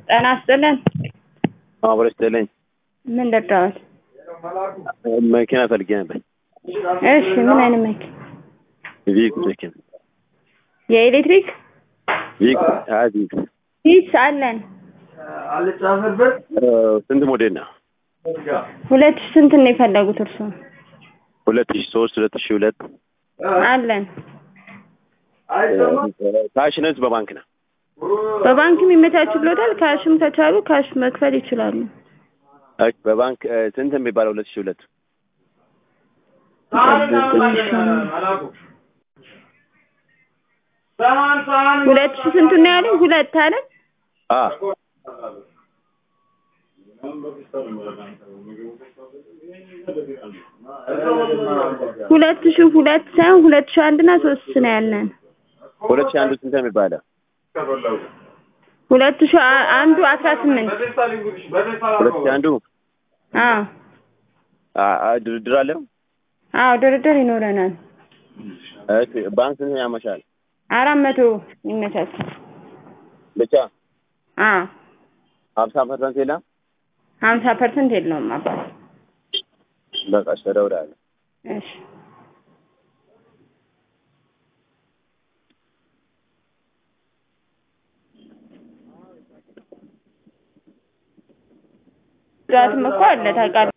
ጤና ይስጥልን። አብሮ ይስጥልኝ። ምን ልርዳዎት? መኪና ፈልጌ ነበር። እሺ ምን አይነት መኪና? ቪክ መኪና የኤሌክትሪክ ቪክ አይ ቪክ ሂስ አለን። እ፣ ስንት ሞዴል ነው? ሁለት ሺህ ስንት ነው የፈለጉት እርሱ? ሁለት ሺ ሶስት ሁለት ሺ ሁለት አለን። ካሽ ነች በባንክ ነው? በባንክም ይመቻችሎታል። ካሽም ከቻሉ ካሽ መክፈል ይችላሉ። ኦኬ፣ በባንክ እ፣ ስንት የሚባለው ሁለት ሺ ሁለት ሁለት ሺህ ስንቱ ነው ያለኝ? ሁለት አለ። አ ሁለት ሺህ ሁለት ሳይሆን ሁለት ሺህ አንድ እና ሶስት ነው ያለን። ሁለት ሺ አንዱ ስንት ነው የሚባለው? ሁለት ሺህ አ- አንዱ አስራ ስምንት ሁለት ሺ አንዱ አዎ አ አ፣ ድርድር አለው? አዎ ድርድር ይኖረናል። እሺ፣ ባንክ ስንት ያመሻል? አራት መቶ ይመቻቻል። ብቻ አዎ ሀምሳ ፐርሰንት የለም? ሀምሳ ፐርሰንት የለውም አባት። በቃ እሺ፣ እደውላለሁ። እሺ ዛትም እኮ አለ ታውቃለህ።